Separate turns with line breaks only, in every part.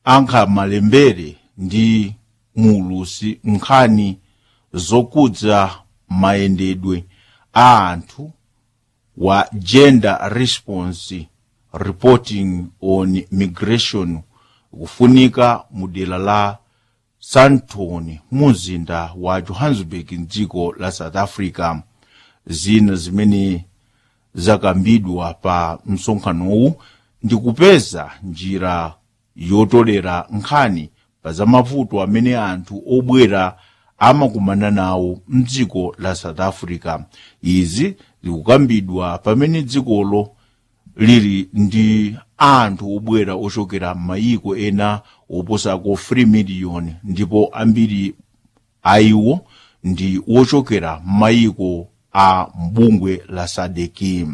ankhamalembere ndi muulusi nkhani zokudza mayendedwe a anthu wa gender response reporting on migration kufunika mu dera la sandton mu mzinda wa johannesburg mdziko la south africa zina zimene zakambidwa pa msonkhanowu ndi kupeza njira yotolera nkhani pa za mavuto amene anthu obwera amakumana nawo mdziko la south africa izi zikukambidwa pamene dzikolo lili ndi anthu obwera ochokera m'mayiko ena oposako 3 miliyoni ndipo ambiri ayiwo ndi wochokera m'mayiko a mbungwe la sadeki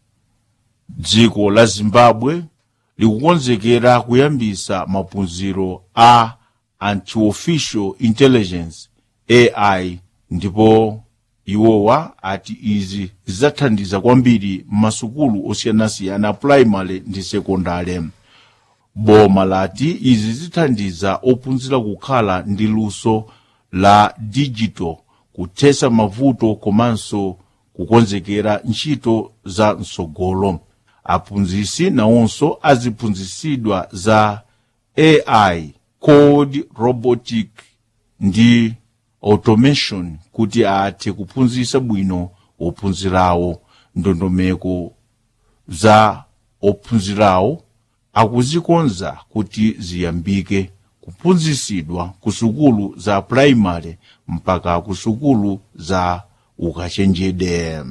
dziko la zimbabwe likukonzekera kuyambisa maphunziro a anti-official intelligence ai ndipo iwowa ati izi zidzathandiza kwambiri m'masukulu osiyanasiyana primary ndi sekondale boma lati izi zithandiza ophunzira kukhala ndi luso la digital kuthesa mavuto komanso kukonzekera ntchito za msogolo aphunzisi nawonso aziphunzisidwa za ai code robotic ndi automation kuti athe kuphunzisa bwino ophunzirawo ndondomeko za ophunzirawo akuzikonza kuti ziyambike kuphunzisidwa ku sukulu za primary mpaka ku sukulu za ukachenjede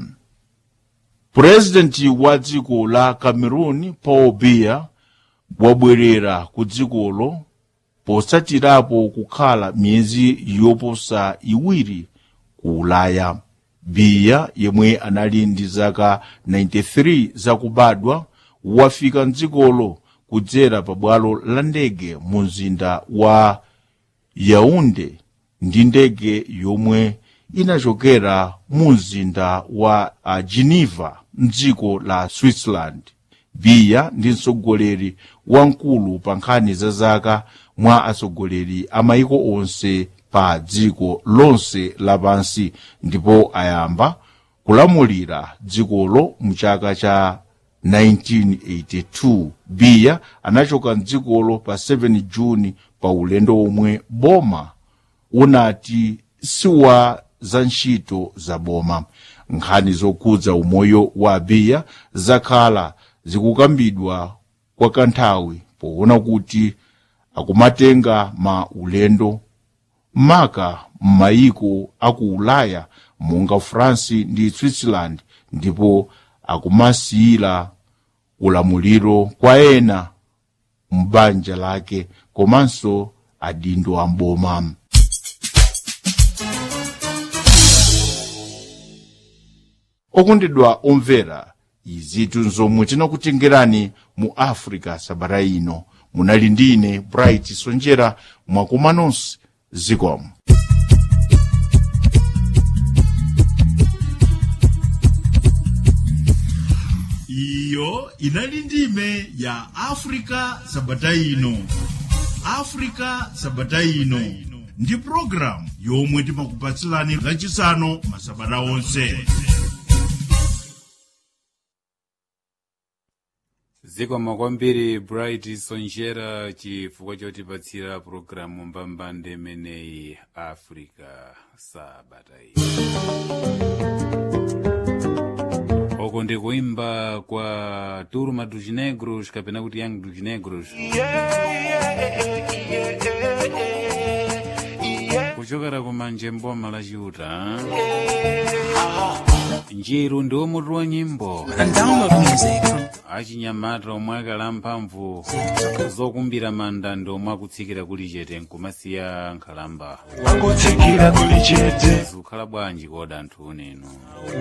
purezidenti wa dziko la cameroon paul biya wabwerera ku dzikolo posatirapo kukhala miyezi yoposa iwiri ku ulaya biya yemwe anali ndi zaka 93 zakubadwa wafika mdzikolo kudzera pa bwalo la ndege mu mzinda wa yaunde ndi ndege yomwe inachokera mu mzinda wa uh, geneva mdziko la switzerland biya ndi mtsogoleri wamkulu pa nkhani za zaka mwa atsogoleri a mayiko onse pa dziko lonse lapansi ndipo ayamba kulamulira dzikolo mu chaka cha 1982 biya anachoka mdzikolo pa 7 juni pa ulendo omwe boma unati siwa za ntchito za boma nkhani zokhudza umoyo wa biya zakhala zikukambidwa kwa kanthawi poona kuti akumatenga ma ulendo maka m'mayiko aku ulaya monga france ndi switzerland ndipo akumasiyira ulamuliro kwa ena m'banja lake komanso adindo amboma okondedwa omvera izitu nzomwe tinakutengerani mu africa sabata ino munali ndine bright sonjera mwakoma nonse zikomo
iyo inali ndime ya afrika sabata ino afrika sabata ino ndi programu yomwe timakupatsilani lachisanu masabata onse
zikomo kwambiri bright sonjera chifukwa chotipatsira pulogalamu mbambande imeneyi africa sabata oko ndi kuimba kwa turma dos negros kapena kuti young dos negros kuchokera kumanje mboma la chiuta njiru ndi umutu wa nyimbo
and download music from
achinyamata omwe akala mphamvu zokumbira manda ndi omwe akutsikira kuli chete nkumasiya nkhalamba
wangotsikira kuli chete
zikukhala bwanji koda anthu unenu